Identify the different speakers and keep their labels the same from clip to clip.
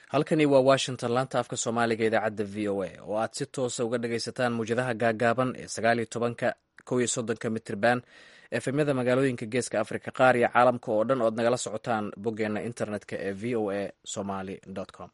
Speaker 1: halkani waa washington laanta afka soomaaliga idaacadda v o a oo aad si toosa uga dhagaysataan muwjadaha gaagaaban ee sagaaliyo tobanka kow iyo soddonka mitirban efemyada magaalooyinka geeska afrika qaar iyo caalamka oo dhan ood nagala socotaan boggeenna internetka ee v o a somaly com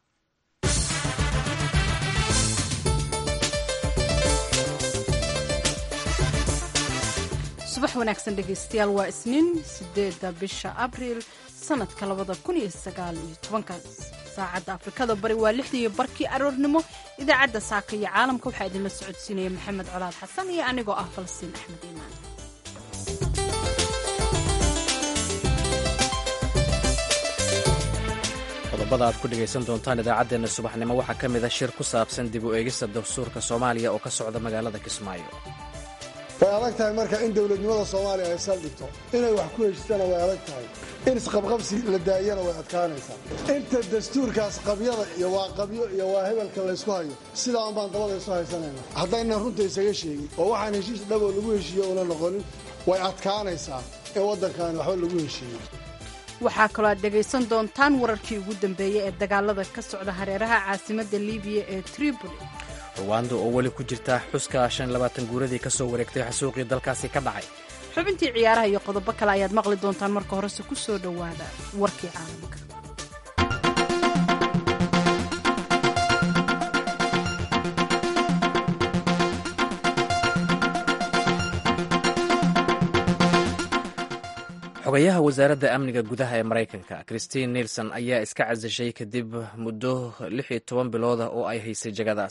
Speaker 2: subax wanaagsan dhegaystayaal waa isniin sideeda bisha abriil sanadka labada kun iyo sagaal iyo tobanka saacadda afrikada bari waa lixdii barkii aroornimo idaacadda saaka iyo caalamka waxaa idinla socodsiinaya maxamed colaad xasan iyo anigoo ah falastiin axmed iimaan
Speaker 1: qodobada aad ku dhegaysan doontaan idaacaddeenna subaxnimo waxaa ka mid a shir ku saabsan dib u eegista dastuurka soomaaliya oo ka socda magaalada kismaayo
Speaker 3: way adag tahay marka in dowladnimada soomaaliya ay saldhigto inay wax ku heshitana way adag tahay in isqabqabsi la daayana way adkaanaysaa inta dastuurkaas qabyada iyo waa qabyo iyo waa hebelka laysku hayo sidaan baan dabada isu haysanayna haddaynan runta isaga sheegin oo waxaan heshiis dhaboo lagu heshiiyo una noqonin way adkaanaysaa in waddankaani waxba lagu heshiiyo
Speaker 2: waxaa kaloo aad dhegaysan doontaan wararkii ugu dambeeyey ee dagaalada ka socda hareeraha caasimadda libiya ee tripoli
Speaker 1: ruwanda oo weli ku jirta xuska shan labaatan guuradii ka soo wareegtay xasuuqii dalkaasi ka dhacay
Speaker 2: xubintii ciyaaraha iyo qodobo kale ayaad maqli doontaan marka horese ku soo dhowaada warkii caalamka
Speaker 1: xogayaha wasaaradda amniga gudaha ee maraykanka christine nielson ayaa iska casashay kadib muddo lix iyo toban bilooda oo ay haysay jagadaas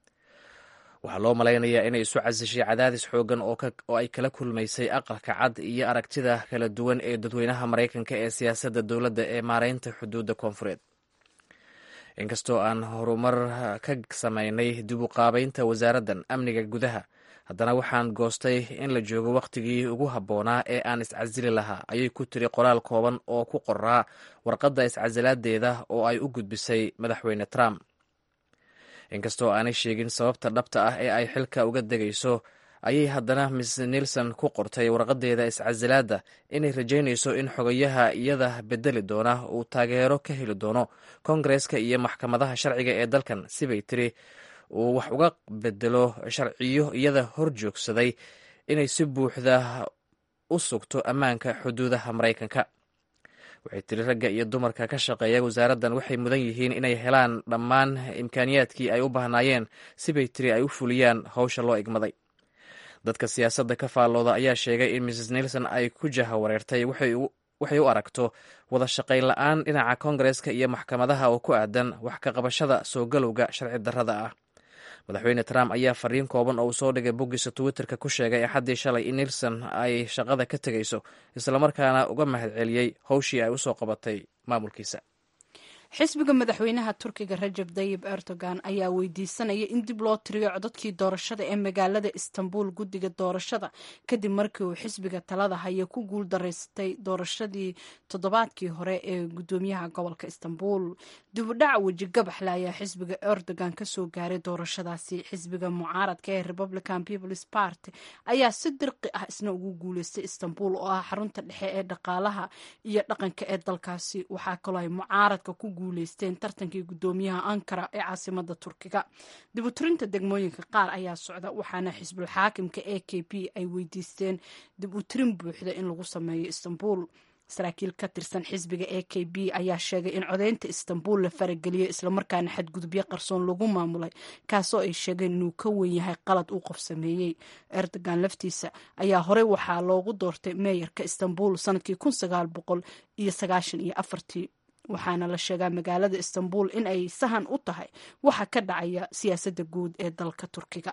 Speaker 1: waxaa loo malaynayaa inay isu casashay cadaadis xoogan oo ay kala kulmaysay aqalka cad iyo aragtida kala duwan ee dadweynaha maraykanka ee siyaasadda dowladda ee maareynta xuduudda koonfureed inkastoo aan horumar ka samaynay dib u qaabaynta wasaaraddan amniga gudaha haddana waxaan goostay in la joogo wakhtigii ugu habboonaa ee aan iscasili lahaa ayay ku tiri qoraal kooban oo ku qoraa warqadda iscasilaadeeda oo ay u gudbisay madaxweyne trump inkastoo aanay sheegin sababta dhabta ah ee ay xilka uga degayso ayay haddana miss nielson ku qortay warqadeeda iscasilaadda inay rajaynayso in xogayaha iyada bedeli doona uu taageero ka heli doono kongareska iyo maxkamadaha sharciga ee dalkan sibay tiri uu wax uga bedelo sharciyo iyada hor joogsaday inay si buuxda u sugto ammaanka xuduudaha maraykanka waxay tiri ragga iyo dumarka ka shaqeeya wasaaraddan waxay mudan yihiin inay helaan dhammaan imkaaniyaadkii ay u baahnaayeen sibay tiri ay u fuliyaan howsha loo igmaday dadka siyaasadda ka faallooda ayaa sheegay in mrs nielson ay ku jaha wareertay waxay u aragto wada shaqayn la-aan dhinaca kongareska iyo maxkamadaha oo ku aadan wax ka qabashada soo galowga sharci darrada ah madaxweyne trump ayaa fariin kooban oo uu soo dhigay boggiisa twitterka ku sheegay axaddii shalay in nielson ay shaqada ka tegayso islamarkaana uga mahadceliyey howshii ay usoo qabatay maamulkiisa
Speaker 2: xisbiga madaxweynaha turkiga rajab dayib erdogan ayaa weydiisanaya in dib loo tiriyo codadkii doorashada ee magaalada istanbul guddiga doorashada kadib markii uu xisbiga talada haya ku guul daraystay doorashadii toddobaadkii hore ee gudoomiyaha gobolka istanbul dibudhac wejigabaxle ayaa xisbiga erdogan kasoo gaaray doorashadaasi xisbiga mucaaradka ee republican peoples party ayaa si dirqi ah isna ugu guuleystay istanbul oo ah xarunta dhexe ee dhaqaalaha iyo dhaqanka ee dalkaasi waxaa kaloo ay mucaaradka ku guuleysteen tartankii gudoomiyaha ankara ee caasimada turkiga dibuturinta degmooyinka qaar ayaa socda waxaana xisbul xaakimka e k p ay weydiisteen dib u tirin buuxda in lagu sameeyo istanbul saraakiil ka tirsan xisbiga e k b ayaa sheegay in codeynta istanbul la farageliyey islamarkaana xadgudubyo qarsoon lagu maamulay kaasoo ay sheegeen inuu ka wen yahay qalad uu qof sameeyey erdogan laftiisa ayaa horey waxaa loogu doortay meeyarka istanbul sanadkii kun sagaal boqol iyo sagaashan iyo afartii waxaana la sheegaa magaalada istanbul in ay sahan u tahay waxa ka dhacaya siyaasadda guud ee dalka turkiga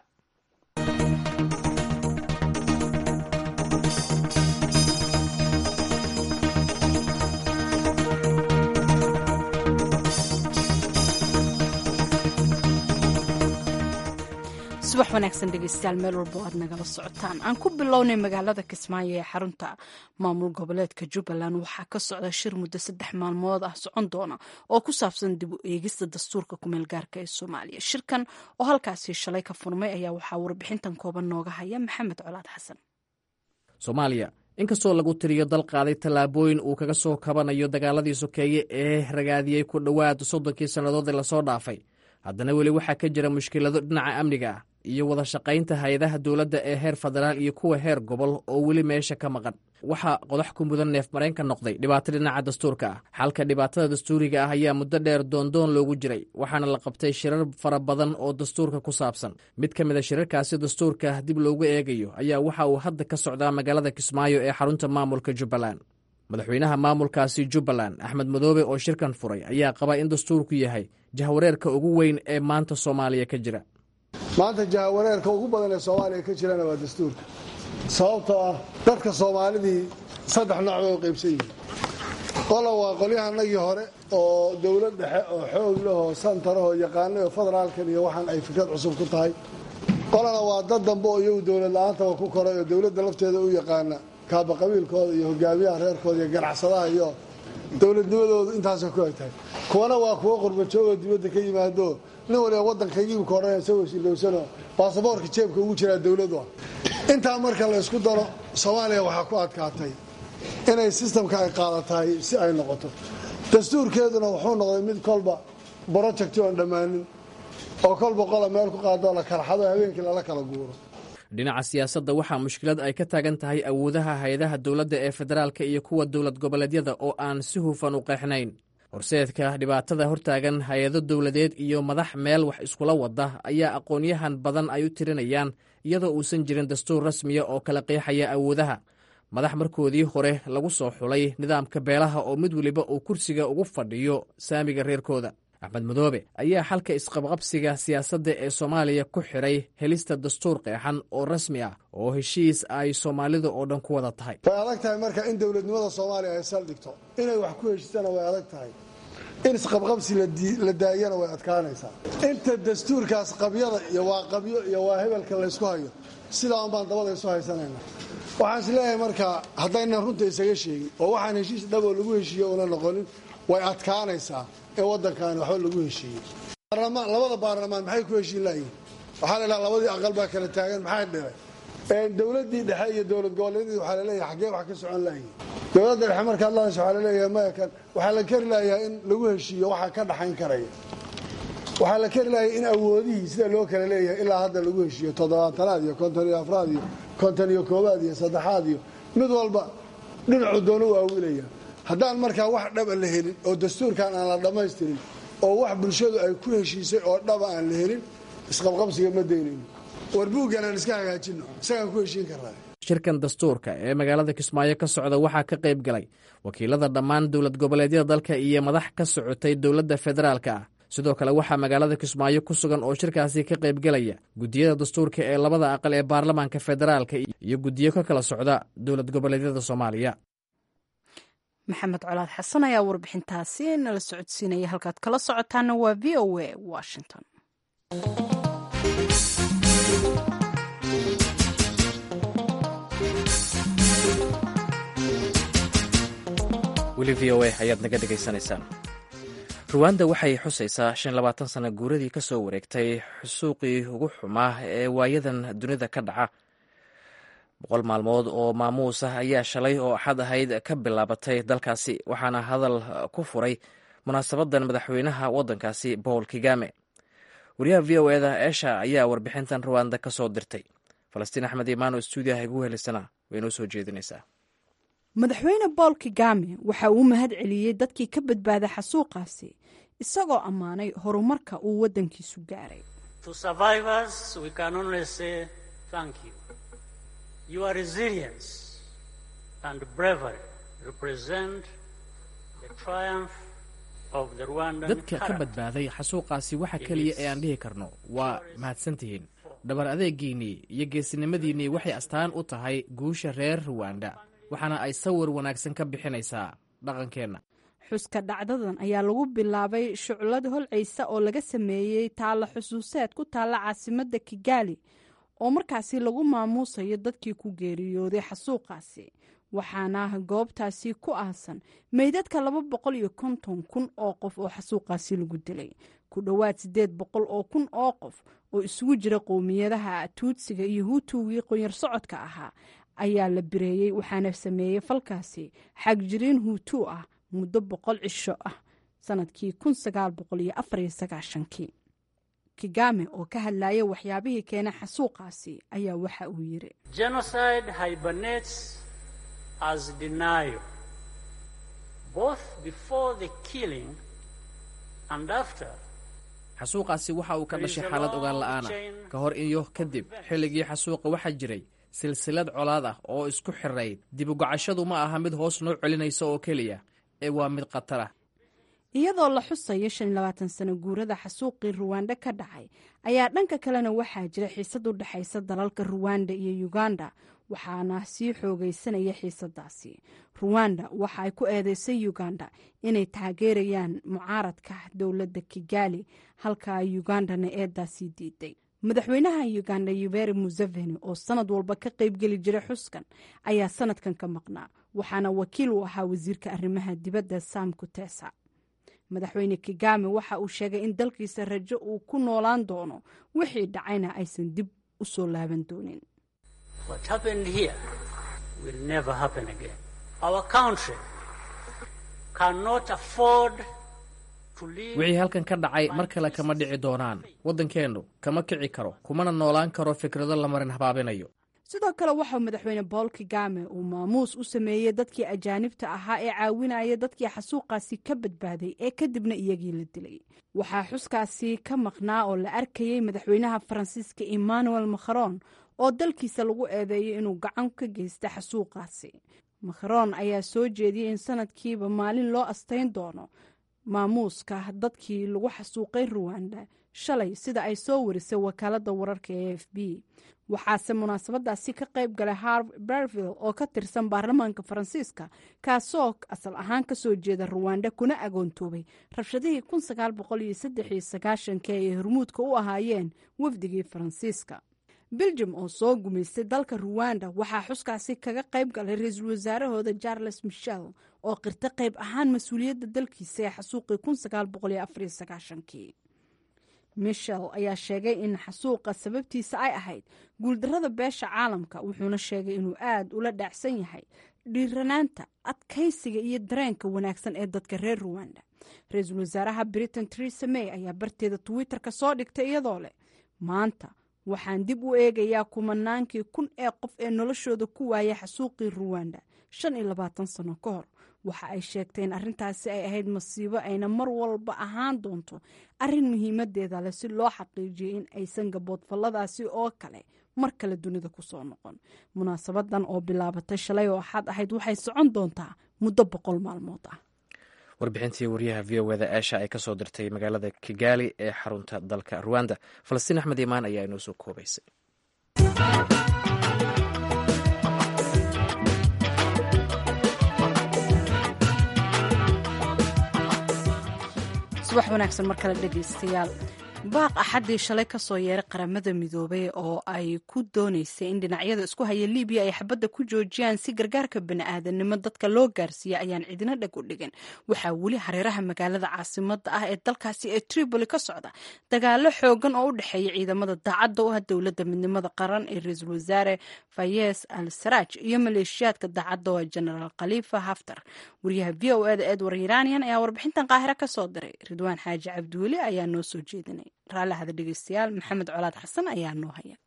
Speaker 2: subax wanaagsan dhegeystayaal meel walba o aad nagala socotaan aan ku bilownay magaalada kismaayo ee xarunta maamul goboleedka jubbaland waxaa ka socda shir muddo saddex maalmood ah socon doona oo ku saabsan dib u eegista dastuurka kumeel gaarka ee soomaaliya shirkan oo halkaasi shalay ka furmay ayaa waxaa warbixintan kooban nooga haya maxamed colaad xasan
Speaker 1: soomaaliya inkastoo lagu tiriyo dal qaaday tallaabooyin uu kaga soo kabanayo dagaaladii sokeeye ee ragaadiyey ku dhowaad soddonkii sannadood ee lasoo dhaafay haddana weli waxaa ka jira mushkilado dhinaca amniga ah iyo wada shaqaynta hay-adaha dowladda ee heer federaal iyo kuwa heer gobol oo weli meesha ka maqan waxaa qodax ku mudan neef mareenka noqday dhibaato dhinaca dastuurka ah xalka dhibaatada dastuuriga ah ayaa muddo dheer doondoon loogu jiray waxaana la qabtay shirar fara badan oo dastuurka ku saabsan mid ka mid a shirarkaasi dastuurka dib loogu eegayo ayaa waxa uu hadda ka socdaa magaalada kismaayo ee xarunta maamulka jubbaland madaxweynaha maamulkaasi jubbaland axmed madoobe oo shirkan furay ayaa qaba in dastuurku yahay jahwareerka ugu weyn ee maanta soomaaliya ka jira
Speaker 3: maanta jahawareerka ugu badan ee soomaaliya ka jirana waa dastuurka sababtoo ah dadka soomaalidii saddex nooc bay u qaybsan yihiin qola waa qolyahanagii hore oo dowlad dhexe oo xoog leh oo santarahoo yaqaanay oo federaalkan iyo waxaan ay fikrad cusub ku tahay qolana waa dad dambe oo iyagu dowlad la-aantaba ku koray oo dowladda lafteeda u yaqaana kaaba qabiilkooda iyo hogaamiyaha reerkooda iyo ganacsadaha iyo dowladnimadoodu intaasay ku egtahay kuwana waa kuwo qurbajoogoo dibadda ka yimaado nin waliba waddankaygiibu ka odhanaya isagoo silowsano baasaboorka jeebka ugu jiraa dowladu ah intaa marka la ysku daro soomaaliya waxaa ku adkaatay inay sistamka ay qaadatahay si ay noqoto dastuurkeeduna wuxuu noqday mid kolba brojecti oon dhammaanin oo kolba qola meel ku qaadoo la karxado habeenkii lala kala guuro
Speaker 1: dhinaca siyaasadda waxaa mushkilad ay ka taagan tahay awoodaha hay-adaha dowladda ee federaalka iyo kuwa dowlad goboleedyada oo aan si hufan u qeexnayn horseedka dhibaatada hortaagan hay-ado dowladeed iyo madax meel wax iskula wada ayaa aqoonyahan badan ay u tirinayaan iyadoo uusan jirin dastuur rasmiya oo kala qeexaya awoodaha madax markoodii hore lagu soo xulay nidaamka beelaha oo mid weliba uu kursiga ugu fadhiyo saamiga reerkooda axmed madoobe ayaa xalka isqabqabsiga siyaasadda ee soomaaliya ku xidhay helista dastuur qeexan oo rasmi ah oo heshiis ay soomaalida oo dhan ku wada tahay
Speaker 3: way adag tahay marka in dowladnimada soomaaliya ay saldhigto inay wax ku heshisana way adag tahay in isqabqabsi la daayana way adkaanaysaa inta dastuurkaas qabyada iyo waa qabyo iyo waa hebelka laysku hayo sidaa un baan dabada isu haysanayna waxaan is leeyahay marka haddaynan runta isaga sheegin oo waxaan heshiis dhaboo lagu heshiiye una noqonin way adkaanaysaa in waddankaani waxba lagu heshiiyey labada baarlamaan maxay ku heshiin layihin waxaa la dhaha labadii aqal baa kala taagan maxay dhibay dowladdii dhexe iyo dowlad goboleedyadii waxaa laleeyahay xaggee wax ka socon layihin dowladda dhexe markaad lahayso waxaa laleeyahay maya kan waxaa la kari layaa in lagu heshiiyo waxaa ka dhaxayn karaya waxaa la kari layaa in awoodihii sida loo kala leeyahay ilaa hadda lagu heshiiyo toddobaatanaad iyo konton iyo afraad iyo konton iyo koobaad iyo saddexaad iyo mid walba dhinacu doona u aawilaya haddaan markaa wax dhaba la helin oo dastuurkan aan la dhammaystirin oo wax bulshadu ay ku heshiisay oo dhaba aan la helin isqabqabsiga ma daynayno war buuggan aan iska hagaajinno isagaan ku heshiin karnaa
Speaker 1: shirkan dastuurka ee magaalada kismaayo ka socda waxaa ka qayb galay wakiilada dhammaan dowlad goboleedyada dalka iyo madax ka socotay dowladda federaalka ah sidoo kale waxaa magaalada kismaayo ku sugan oo shirkaasi ka qaybgelaya guddiyada dastuurka ee labada aqal ee baarlamaanka federaalka iyo guddiyo ka kala socda dowlad goboleedyada soomaaliya
Speaker 2: maxamed colaad xasan ayaa warbixintaasi nala socodsiinaya halkaad kala socotaana waa v o a washington
Speaker 1: weli v o a ayaad naga dhegaysanaysaan ruwanda waxay xusaysaa shan labaatan sana guuradii ka soo wareegtay xusuuqii ugu xumaa ee waayadan dunida ka dhaca boqol maalmood oo maamuus ah ayaa shalay oo axad ahayd ka bilaabatay dalkaasi waxaana hadal ku furay munaasabadan madaxweynaha waddankaasi paul kigame wariyaha v o eda esha ayaa warbixintan ruwanda ka soo dirtay falastiin axmed imaano stuudiyaha igu helisana way noo soo jeedinaysaa
Speaker 2: madaxweyne bool kigame waxa uu mahad celiyey dadkii ka badbaaday xasuuqaasi isagoo ammaanay horumarka uu waddankiisu gaaray
Speaker 4: Your resilience and bravery represent the triumph of the Rwandan
Speaker 1: dadka ka badbaaday xasuuqaasi waxa keliya ee aan dhihi karno waa mahadsantihiin dhabar adeegiinnii iyo geesinimadiinnii waxay astaan u tahay guusha reer ruwanda waxaana ay sawir wanaagsan ka bixinaysaa dhaqankeenna
Speaker 2: xuska dhacdadan ayaa lagu bilaabay shuclad holcaysa oo laga sameeyey taalla xusuuseed ku taalla caasimadda kigaali oo markaasi lagu maamuusayo dadkii ku geeriyooday xasuuqaasi waxaana goobtaasi ku aasan meydadka laba boqol iyo konton kun oo qof oo xasuuqaasi lagu dilay ku dhowaad siddeed boqol oo kun oo qof oo isugu jira qowmiyadaha tuudsiga iyo huutugii qonyar socodka ahaa ayaa la bireeyey waxaana sameeyey falkaasi xagjiriin huutuu ah muddo boqol cisho ah sanadkii kun sagaal boqol iyo afar iyo sagaashankii kigame oo ka hadlaya waxyaabihii keena xasuuqaasi ayaa waxa uu yiri
Speaker 4: Genocide hibernates as denial, both before the killing and after.
Speaker 1: xasuuqaasi waxa uu ka dhashay xaalad ogaan la'aana ka hor iyo kadib xilligii xasuuqa waxaa jiray silsilad colaad ah oo isku xirayd dibugacashadu ma aha mid hoos noo celinaysa oo keliya ee waa mid khatar ah
Speaker 2: iyadoo la xusayo shan iyo labaatan sano guurada xasuuqii ruwanda ka dhacay ayaa dhanka kalena waxaa jira xiisad u dhexaysa dalalka ruwanda iyo uganda waxaana sii xoogaysanaya xiisadaasi ruwanda waxa ay ku eedeysay uganda inay taageerayaan mucaaradka dowladda kigali halka ugandana eedaasii diiday madaxweynaha uganda yuberi museveni oo sanad walba ka qaybgeli jiray xuskan ayaa sanadkan ka maqnaa waxaana wakiil u ahaa wasiirka arrimaha dibadda sam kutesa madaxweyne kigame waxa uu sheegay in dalkiisa rajo uu ku noolaan doono wixii dhacayna aysan dib u soo laaban doonin
Speaker 4: What happened here will never happen again. Our country cannot afford to live
Speaker 1: wixii halkan ka dhacay mar kale kama dhici doonaan waddankeennu kama kici karo kumana noolaan karo fikrado la marin habaabinayo
Speaker 2: sidoo kale waxaa madaxweyne bool kigame uu maamuus u sameeyey dadkii ajaanibta ahaa ee caawinaya dadkii xasuuqaasi ka badbaaday ee kadibna iyagii la dilay waxaa xuskaasi ka maqnaa oo la arkayey madaxweynaha faransiiska emmanuel macron oo dalkiisa lagu eedeeyo inuu gacan ka geysta xasuuqaasi macron ayaa soo jeediyey in sanadkiiba maalin loo astayn doono maamuuska dadkii lagu xasuuqay ruwanda shalay sida ay soo warisay wakaalada wararka ee f b waxaase munaasabadaasi ka qayb galay harv berville oo ka tirsan baarlamaanka faransiiska kaasoo asal ahaan kasoo jeeda ruwanda kuna agoontoobay rabshadihii k ay hormuudka u ahaayeen wafdigii faransiiska beljum oo soo gumaystay dalka ruwanda waxaa xuskaasi kaga qayb galay ra-iisul wasaarahooda charles michel oo qirta qayb ahaan mas-uuliyadda dalkiisa ee xasuuqii michel ayaa sheegay in xasuuqa sababtiisa ay ahayd guuldarrada beesha caalamka wuxuuna sheegay inuu aad ula dhaacsan yahay dhiiranaanta adkaysiga iyo dareenka wanaagsan ee dadka reer ruwanda ra-iisul wasaaraha britain teresa may ayaa barteeda twitter-ka soo dhigtay iyadoo leh maanta waxaan dib u eegayaa kumanaankii kun ee qof ee noloshooda ku waaya xasuuqii ruwanda shan iyo labaatan sano ka hor waxa ay sheegtay in arrintaasi ay ahayd masiibo ayna mar walba ahaan doonto arrin muhiimadeeda leh si loo xaqiijiyay in aysan gaboodfalladaasi oo kale mar kale dunida kusoo noqon munaasabadan oo bilaabatay shalay oo axad ahayd waxay socon doontaa muddo boqol maalmood ah
Speaker 1: warbixintii wariyaha v o eda eesha ay kasoo dirtay magaalada kigali ee xarunta dalka ruwanda falastiin axmed imaan ayaa inoo soo koobaysay
Speaker 2: subax wanaagsan mar kale dhegaystayaal baaq axaddii shalay ka soo yeeray qaramada midoobay oo ay ku doonaysay in dhinacyada isku haya libiya ay xabadda ku joojiyaan si gargaarka bani'aadanimo dadka loo gaarsiiya ayaan cidina dheg u dhigin waxaa weli hareeraha magaalada caasimada ah ee dalkaasi ee tripoli ka socda dagaalo xoogan oo u dhexeeya ciidamada daacadda u ah dowladda midnimada qaran ee ra-iisul wasaare fayes al saraaj iyo maleeshiyaadka daacadda oo genaraal khalifa haftar wariyaha v o eda edward iranian ayaa warbixintan qaahira ka soo diray ridwaan xaaji cabdiweli ayaa noo soo jeedinay raallahada dhegeystayaal maxamed colaad xasan ayaa noo haya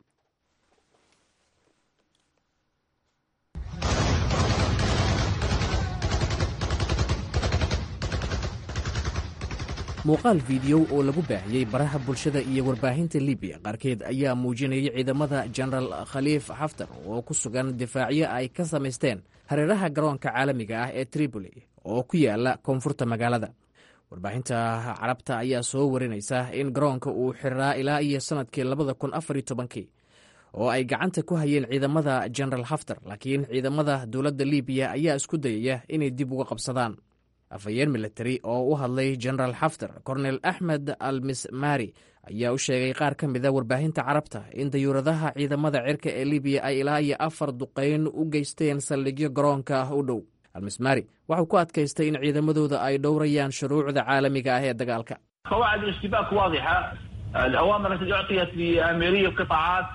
Speaker 1: muuqaal fiidiyow oo lagu baahiyey baraha bulshada iyo warbaahinta libiya qaarkeed ayaa muujinayay ciidamada jenaraal khaliif xaftar oo ku sugan difaacyo ay ka samaysteen hareeraha garoonka caalamiga ah ee tripoli oo ku yaala koonfurta magaalada warbaahinta carabta ayaa soo warinaysa in garoonka uu xiriraa ilaa iyo sannadkii labada kun afariyo tobankii oo ay gacanta ku hayeen ciidamada jenaraal haftar laakiin ciidamada dowladda libiya ayaa isku dayaya inay dib uga qabsadaan afhayeen militari oo u hadlay jenaraal xaftar kornel axmed al mismari ayaa u sheegay qaar ka mida warbaahinta carabta in dayuuradaha ciidamada cirka ee libiya ay ilaa iyo afar duqayn u geysteen saldhigyo garoonka ah u dhow almismari waxau ku adkaystay in ciidamadooda ay dhowrayaan shuruucda caalamiga ah ee dagaalka
Speaker 5: قواعد الاشتباك واضحة الأوامر التي أعطيت بأميرية قطاعات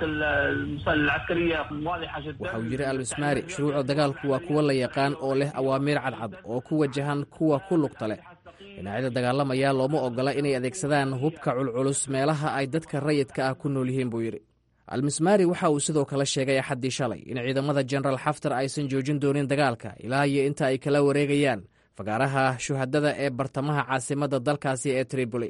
Speaker 5: العسكرية واضحة جدا
Speaker 1: waxa uu yidhi almismaari shuruucda dagaalku waa kuwo la yaqaan oo leh awaamiir cadcad oo ku wajahan kuwa ku lugta leh dhinacyada dagaalamaya looma ogola inay adeegsadaan hubka culculus meelaha ay dadka rayidka ah ku nool yihiin buu yidhi almismaari waxa uu sidoo kale sheegay axaddii shalay in ciidamada jenaraal xaftar aysan joojin doonin dagaalka ilaa iyo inta ay kala wareegayaan fagaaraha shuhadada ee bartamaha caasimadda dalkaasi ee triboli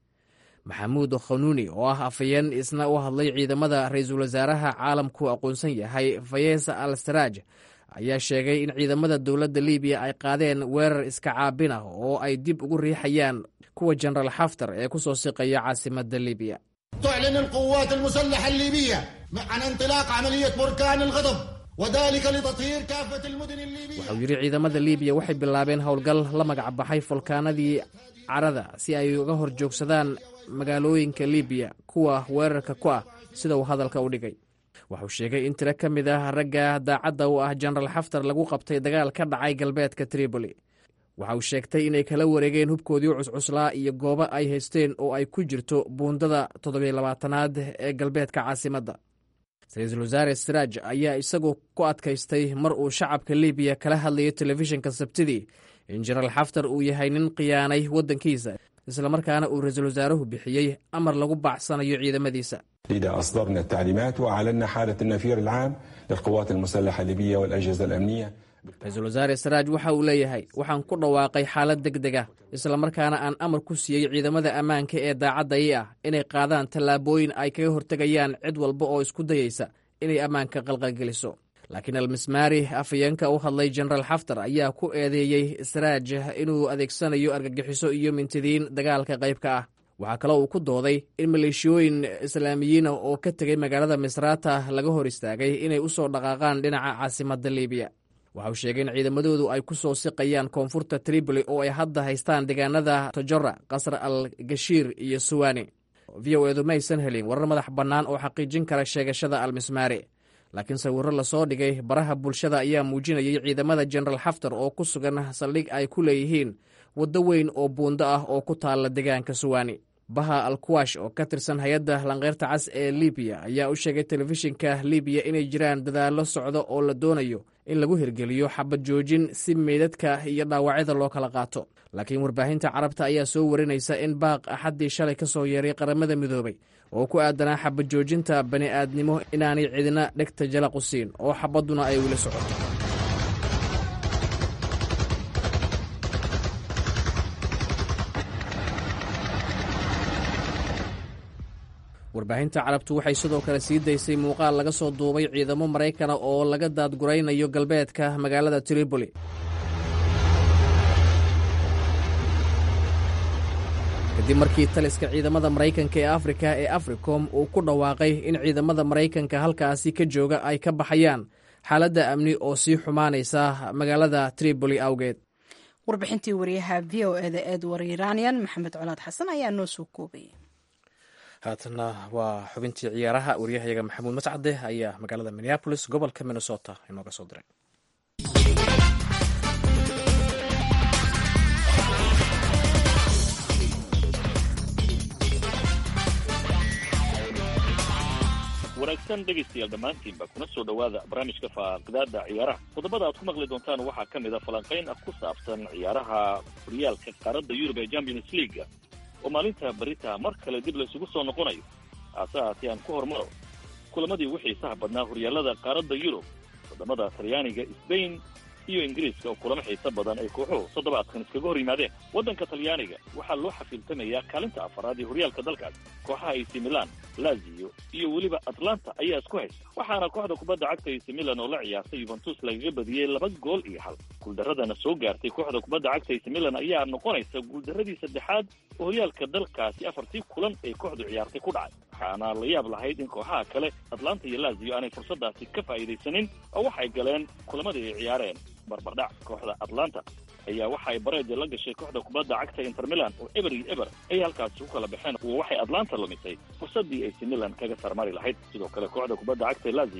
Speaker 1: maxamuud khanuuni oo ah afayeen isna u hadlay ciidamada ra-iisul wasaaraha caalamku aqoonsan yahay fayesa al saraaj ayaa sheegay in ciidamada dowladda libiya ay qaadeen weerar iska caabin ah oo ay dib ugu riixayaan kuwa jenaraal xaftar ee ku soo siqaya caasimadda libiya
Speaker 6: تعلن القوات المسلحة الليبية عن انطلاق عملية بركان الغضب وذلك لتطهير كافة المدن الليبية
Speaker 1: waxauu yidhi ciidamada libiya waxay bilaabeen howlgal la magac baxay fulkaanadii carada si ay uga hor joogsadaan magaalooyinka libiya kuwa weerarka ku ah sida uu hadalka u dhigay waxauu sheegay in tiro ka mid ah ragga daacadda u ah jenaraal xaftar lagu qabtay dagaal ka dhacay galbeedka triboli waxa uu sheegtay inay kala wareegeen hubkoodii cuscuslaa iyo goobo ay haysteen oo ay ku jirto buundada toddobiy labaatanaad ee galbeedka caasimadda ra-iisul wasaare siraaj ayaa isagu ku adkaystay mar uu shacabka libiya kala hadlayo telefishinka sabtidii in jenaraal xaftar uu yahay nin khiyaanay waddankiisa islamarkaana uu ra-iisul wasaaruhu bixiyey amar lagu baacsanayo ciidamadiisa
Speaker 7: لذا أصدرنا التعليمات وأعلنا حالة النفير العام للقوات المسلحة الليبية والأجهزة الأمنية
Speaker 1: ra-iisul wasaare saraaj waxa uu leeyahay waxaan ku dhawaaqay xaalad deg deg ah islamarkaana aan amar ku siiyey ciidamada ammaanka ee daacaddayi ah inay qaadaan tallaabooyin ay kaga hortegayaan cid walba oo isku dayeysa inay ammaanka qalqalgeliso laakiin almismaari afayeenka u hadlay jenaraal xaftar ayaa ku eedeeyey saraaj inuu adeegsanayo argagixiso iyo mintidiin dagaalka qaybka ah waxaa kaloo uu ku dooday in maleeshiyooyin islaamiyiina oo ka tegay magaalada misraata laga hor istaagay inay u soo dhaqaaqaan dhinaca caasimadda libiya waxa uu sheegay in ciidamadoodu ay ku soo siqayaan koonfurta tripoli oo ay hadda haystaan deegaanada tojora qasr al gashiir iyo suwani v o edu maysan helin warar madax bannaan oo xaqiijin kara sheegashada almismaari laakiin sawirro lasoo dhigay baraha bulshada ayaa muujinayay ciidamada jenaraal xaftar oo ku sugan saldhig ay ku leeyihiin waddo weyn oo buundo ah oo ku taalla deegaanka suwani baha alkuwash oo ka tirsan hay-adda lankeyrta cas ee libiya ayaa u sheegay telefishinka libiya inay jiraan dadaallo socdo oo la doonayo in lagu hirgeliyo xabad joojin si meydadka iyo dhaawacyada loo kala qaato laakiin warbaahinta carabta ayaa soo warinaysa in baaq axaddii shalay ka soo yeeray qaramada midoobay oo ku aadanaa xabad joojinta bani aadnimo inaanay cidina dhegta jalaq u siin oo xabadduna ay weli socoto warbaahinta carabtu waxay sidoo kale sii daysay muuqaal laga soo duubay ciidamo maraykana oo laga daadguraynayo galbeedka magaalada tripoli kadib markii taliska ciidamada maraykanka ee afrika ee africom uu ku dhawaaqay in ciidamada maraykanka halkaasi ka jooga ay ka baxayaan xaaladda amni oo sii xumaanaysa magaalada tripoli awgeed
Speaker 2: warbixintii wariyaha v o eda eed wariiraanyan maxamed colaad xasan ayaa noo soo koobay
Speaker 1: haatana waa xubintii ciyaaraha waryahayaga maxamuud mascade ayaa magaalada minneabolis gobolka minnesota inooga soo diray
Speaker 8: wanaagsan dhegaystayaal dhammaantiinba kuna soo dhowaada barnaamijka faaqdaada ciyaaraha qodobada aad ku maqli doontaan waxaa ka mid a falanqayn ah ku saabsan ciyaaraha horyaalka qaaradda yurub ee champions leaga oo maalinta berita mar kale dib laysugu soo noqonayo haase haatee aan ku hormaro kulamadii ugu xiisaha badnaa horyaalada qaaradda yurub wadamada talyaaniga sbain iyo ingiriiska oo kulamo xiiso badan ay kooxuhu toddobaadkan iskaga hor yimaadeen waddanka talyaaniga waxaa loo xafiiltamayaa kaalinta afaraad ee horyaalka dalkaas kooxaha ac milan lazio iyo weliba atlanta ayaa isku haysta waxaana kooxda kubadda cagta ac milan oo la ciyaartay yuventus lagaga badiyey laba gool iyo hal guuldaradana soo gaartay kooxda kubadda cagta ac milan ayaa noqonaysa guuldaradii saddexaad oo horyaalka dalkaasi afartii kulan ay kooxdu ciyaartay ku dhacay waxaana la yaab lahayd in kooxaha kale atlanta iyo lazio aanay fursadaasi ka faa'iidaysanin oo waxay galeen kulamadii ay ciyaareen barbardhac kooxda atlanta ayaa waxay bareedi la gashay kooxda kubadda cagta inter milan oo eber iyo eber ayay halkaasi ku kala baxeen waxay atlanta lumisay fursadii ac milan kaga sarmari lahayd sidoo kale kooxda kubadda cagta lazio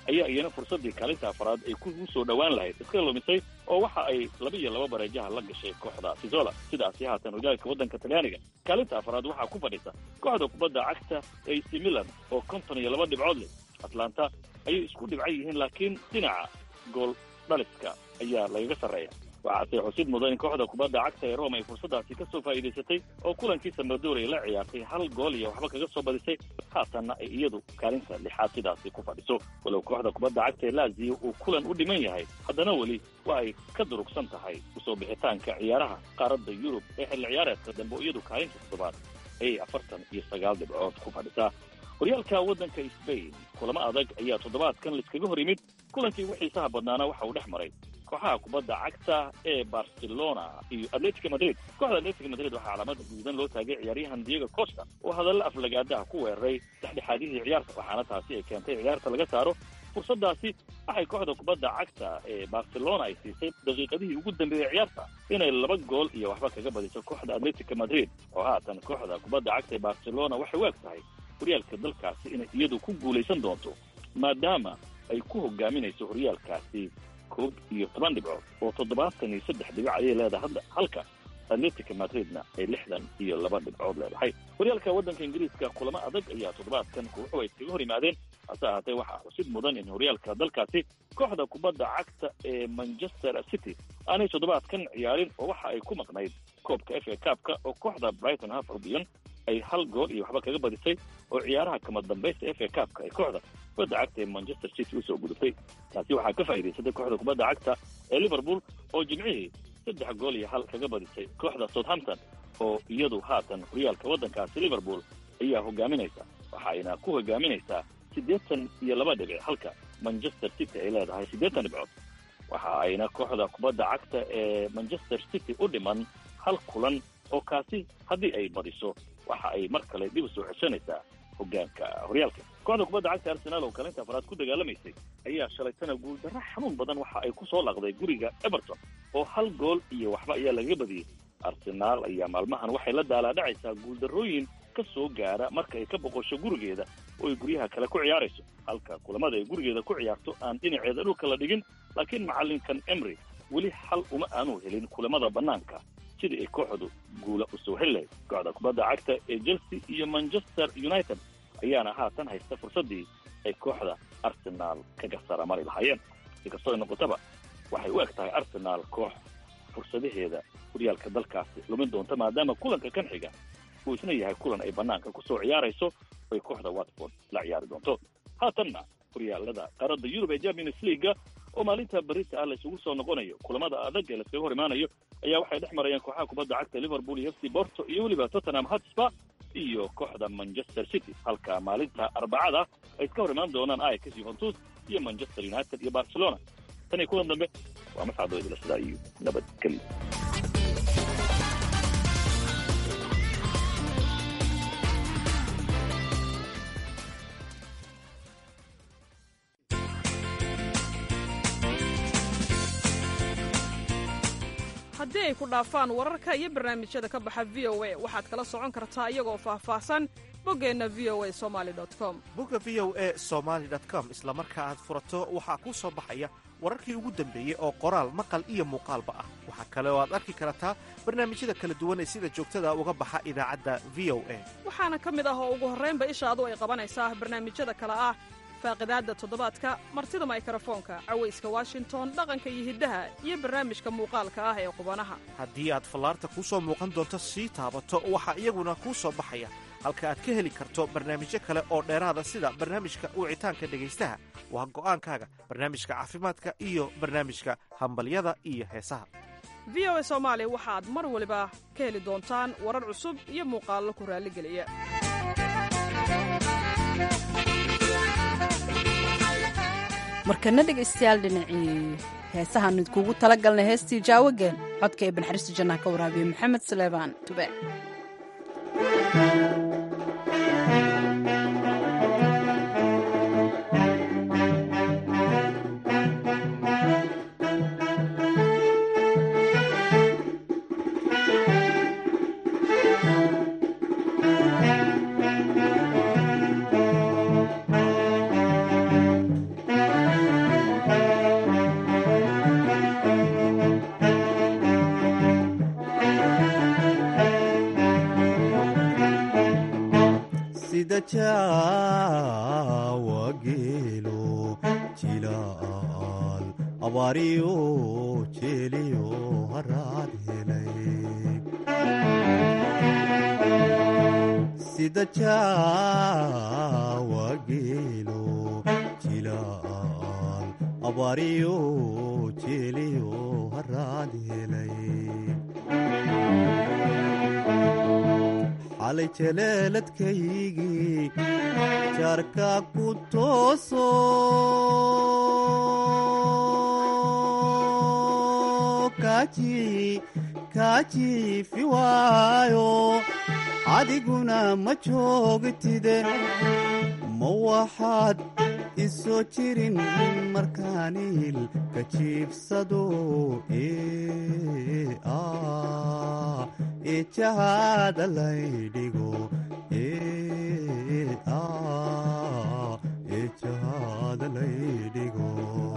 Speaker 8: ayaa iyana fursaddii kaalinta afraad ay ku soo dhowaan lahayd iska lumisay oo waxa ay laba iyo laba bareejaha la gashay kooxda sizola sidaasi haatan hogaanka waddanka talyaaniga kaalinta afraad waxaa ku fadhisa kooxda kubadda cagta ac milan oo konton iyo laba dhibcood leh atlanta ayay isku dhibcan yihiin laakiin dhinaca gool dhaliska ayaa lagaga sarreeya waxaase xusid mudan in kooxda kubadda cagta ee rome ay fursaddaasi ka soo faa'iidaysatay oo kulankii samadoor ay la ciyaartay hal gool iyo waxba kaga soo badisay haatanna ay iyadu kaalinta lixaad sidaasi ku fadhiso walow kooxda kubadda cagta ee laziyo uu kulan u dhiman yahay haddana weli waa ay ka durugsan tahay usoo bixitaanka ciyaaraha qaaradda yurub ee xilli ciyaareedka dambe oo iyadu kaalinta toddobaad ayay afartan iyo sagaal dhibcood ku fadhisaa horyaalka waddanka sbain kulamo adag ayaa toddobaadkan laiskaga hor yimid kulankii ugu xiisaha badnaana waxa uu dhex maray kooxaha kubadda cagta ee barcelona iyo atletico madrid kooxda atletico madrid waxaa calaamada guudan loo taagay ciyaaryahan diego costa oo hadallo aflagaadaha ku weeraray dhexdhexaadihii ciyaarta waxaana taasi ay keentay ciyaarta laga saaro fursaddaasi waxay kooxda kubadda cagta ee barcelona ay siisay daqiiqadihii ugu dambeeyey ciyaarta inay laba gool iyo waxba kaga badiso kooxda atletico madrid oo haatan kooxda kubadda cagta ee barcelona waxay u eg tahay horyaalka dalkaasi inay iyadu ku guulaysan doonto maadaama ay ku hogaaminayso horyaalkaasi koob iyo toban dhibcood oo toddobaatan iyo saddex dhibic ayay leedahay hadda halka atletica madridna ay lixdan iyo laba dhibcood leedahay horyaalka waddanka ingiriiska kulamo adag ayaa toddobaadkan kooxu ay iskaga hor yimaadeen hase ahaatee waxaa xusid mudan in horyaalka dalkaasi kooxda kubadda cagta ee manchester city aanay toddobaadkan ciyaarin oo waxa ay ku maqnayd koobka f a kaabka oo kooxda brighton half albion ay hal gool iyo waxba kaga badisay oo ciyaaraha kama dambaysta f a kaabka ay kooxda kubadda cagta ee manchester city usoo gudubtay taasi waxaa ka faa'iidaysatay kooxda kubadda cagta ee liverpool oo jimcihii saddex gool iyo hal kaga badisay kooxda southampton oo iyadu haatan horyaalka waddankaasi liverpool ayaa hogaaminaysa waxayna ku hogaaminaysaa siddeetan iyo laba dhibic halka manchester city ay leedahay siddeetan dhibcood waxa ayna kooxda kubadda cagta ee manchester city u dhiman hal kulan oo kaasi haddii ay badiso waxa ay mar kale dib u soo ceshanaysaa hogaanka horyaalka kooxda kubadda cagta arsenaal oo kaalinta afraad ku dagaalamaysay ayaa shalaytana guuldarro xanuun badan waxa ay ku soo laqday guriga everton oo hal gool iyo waxba ayaa lagaga badiyey arsenaal ayaa maalmahan waxay la daalaadhacaysaa guuldarrooyin ka soo gaara marka ay ka boqosho gurigeeda oo ay guryaha kale ku ciyaarayso halka kulamada ay gurigeeda ku ciyaarto aan dhinaceeda dhulka la dhigin laakiin macallinkan emry weli xal uma aanu helin kulamada bannaanka sidii ay kooxdu guula u soo heli lahayd kooxda kubadda cagta ee chelsea iyo manchester united ayaana haatan haysta fursaddii ay kooxda arsenaal kaga saramari lahaayeen si kastoo ay noqotaba waxay u eg tahay arsenaal koox fursadaheeda horyaalka dalkaasi lumin doonta maadaama kulanka kan xiga uu isna yahay kulan ay bannaanka ku soo ciyaarayso oy kooxda watford la ciyaari doonto haatanna horyaalada qaaradda yurub ee champions leaga oo maalinta berita ah la isugu soo noqonayo kulamada adag ee laskaga hor imaanayo ayaa waxay dhex marayaan kooxaha kubadda cagta liverpool iyo f c borto iyo weliba tottenham hotspur iyo kooxda manchester city halka maalinta arbacada ay iska hor imaan doonaan ajax juventus iyo manchester united iyo barcelona tan iyo kulan dambe waa mascado idila sidaa iyo nabadgelyo
Speaker 9: haddii ay ku dhaafaan wararka iyo barnaamijyada ka baxa v o a waxaad kala socon kartaa iyagoo faahfaahsan boggeenna v o a somali com
Speaker 10: bogga v o a somaali com isla marka aad furato waxaa kuu soo baxaya wararkii ugu dambeeyey oo qoraal maqal iyo muuqaalba ah waxaa kale oo aad arki kartaa barnaamijyada kala duwan ee sida joogtada uga baxa idaacadda v o a
Speaker 9: waxaana ka mid ah oo ugu horraynba ishaadu ay qabanaysaa barnaamijyada kale ah faaqidaadda toddobaadka martida maykrofoonka cawayska washington dhaqanka iyo hiddaha iyo barnaamijka muuqaalka ah ee qubanaha
Speaker 10: haddii aad fallaarta kuu soo muuqan doonto sii taabato waxaa iyaguna kuu soo baxaya halka aad ka heli karto barnaamijyo kale oo dheeraada sida barnaamijka wicitaanka dhegaystaha waa go'aankaaga barnaamijka caafimaadka iyo barnaamijka hambalyada iyo heesaha
Speaker 9: v o a soomaali waxaad mar waliba ka heli doontaan warar cusub iyo muuqaallo ku raalligeliya
Speaker 2: markana dhegaystayaal dhinacii heesahaan idkuugu tala galnay heestii jaawageen codka ee banxariista jannaha ka waraabiya maxamed saleebaan tube
Speaker 11: sida jaawa geelo jilaal abaariyo jeeliyo haraad helay sida jaawa geelo jilaal abaariyo jeeliyo haraad helay xalay jaleeladkaygii jaarka ku tooso kaajiifi waayo adiguna ma joogtide ma waxaad isoo jirin markaaniil ka jiibsado ee jahaada laydhigo ee jahaada laydhigo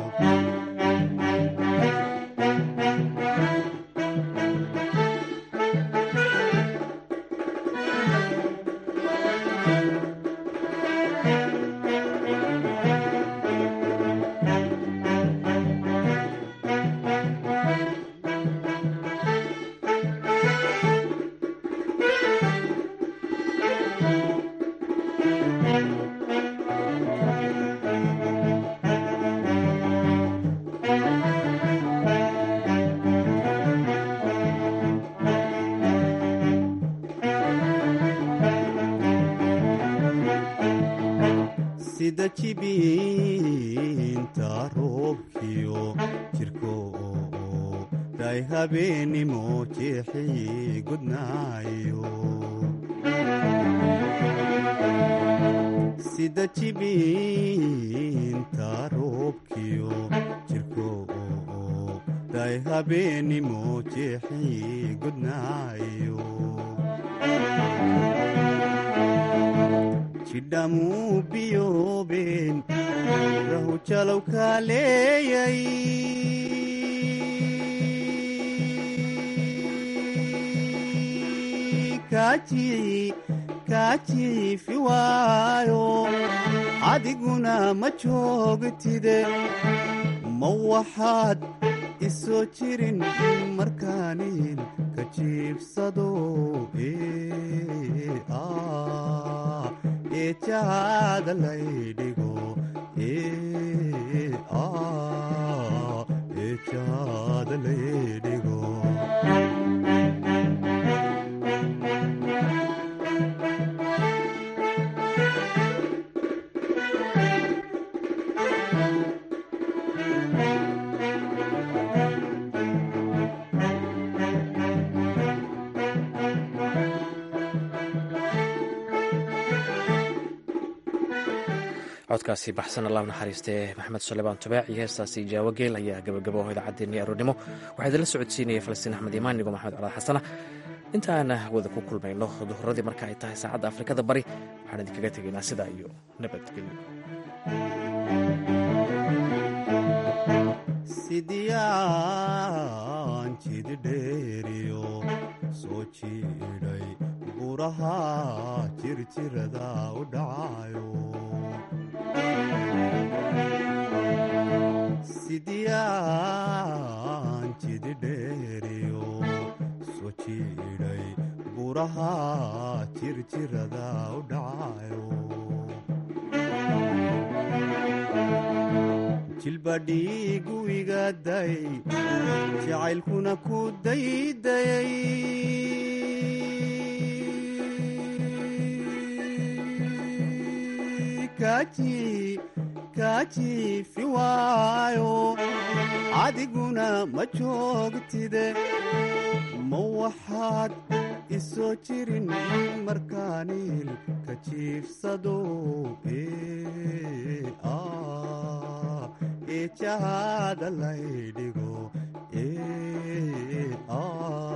Speaker 11: sida jibiinta roobkiyo jirko day habeenimo jeexii gudnaayo sida jibiinta roobkiyo jirko day habeenimo jeexii gudnaayo jidhamuu biyoobeen rahu jalow kaaleeyay kaajiifi waayo adiguna ma joogtide ma waxaad isoo jirin markaaniil ka jiibsado ee jahaada laydhigo ee jahaada laydhigo
Speaker 1: codkaasi baxsan allah naxariistee maxamed suleymaan tubaac iyo heestaasi jaawageel ayaa gabagabo idaacaddeennii aroornimo waxaa idinla socodsiinaya falastiin axmed imaan nigo maxamed colaad xasana intaana wada ku kulmayno duhuradii marka ay tahay saacadda afrikada bari waxaan idinkaga tegaynaa sidaa iyo nabadgelyo
Speaker 11: sidiyaan jididheeriyo soo jiidhay buraha jirjirada u dhacayo sidiyaan jididheeriyo soo jiidhay buraha jirjirada u dhacayo jilbadhiigu igaday jacaylkuna ku daydayay kaajiifi waayo adiguna ma joogtide ma waxaad isoo jirin markaaniil ka jiifsado ee jahaada laydhigo ee